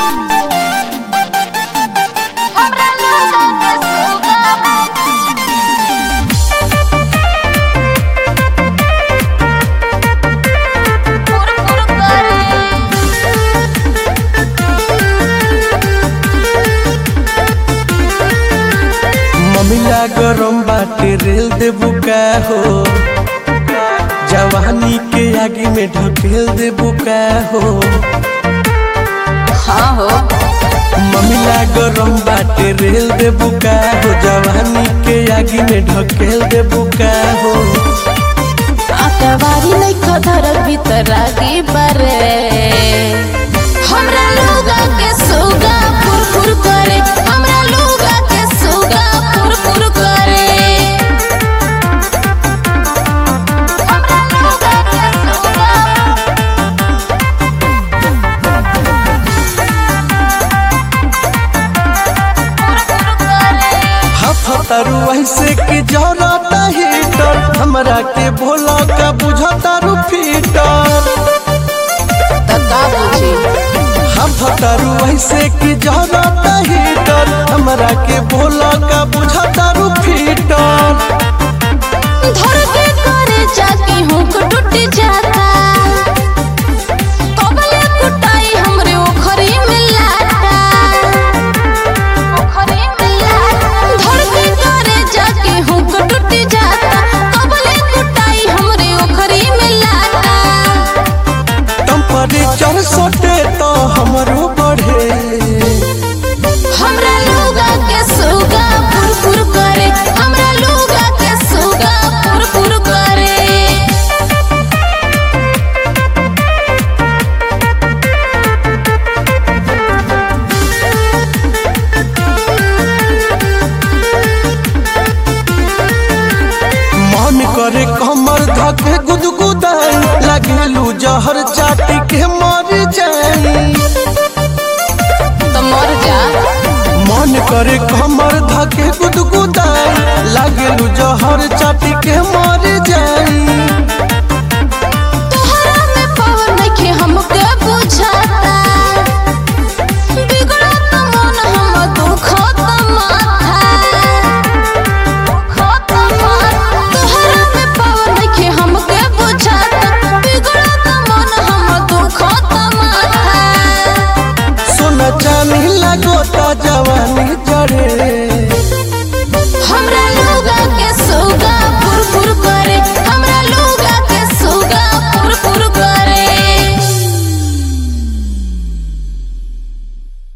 हमरा लोगा के सुगा फुर फुर ममिला गरम बाटे रेल देबू का हो जवानी के आगे में ढकेल देबू का हो हाँ हो ममिला गरम बाटे रेल देबू का हो जवानी के आगे में ढकेल देबू का हो आतवारी नहीं धरल भीतर आगे बरे हमरा लोगा के सुगा फुर फुर करे हमरा लोगा के सुगा फुर फुर करे हमरा लोगा के सुगा फुर फुर करे हफतारू ऐसे के जरता हीटर हमरा के भोला का बुझतारू फीटर तका बुझी हफतारू ऐसे के जरता हीटर हमरा के भोला का बुझतारू फीटर धर के करे जाके हुक टूट जाता कबले कुटाई हमरे ओखरी में लाटा ओखरी में लाटा धर के करे जाके हुक टूट जाता कबले कुटाई हमरे ओखरी में लाटा टेम्परेचर सटे तो हमरो बढ़े हमरा लोगा के सुगा फुर फुर करे हमरा लोगा के सुगा फुर फुर करे मन करे कमर धके गुदगुदाई लगेलू जहर चाटी के मर जाई तो मर जा मन करे कमर धके गुदगुदाई लगेलू जहर चाटी के मर जाई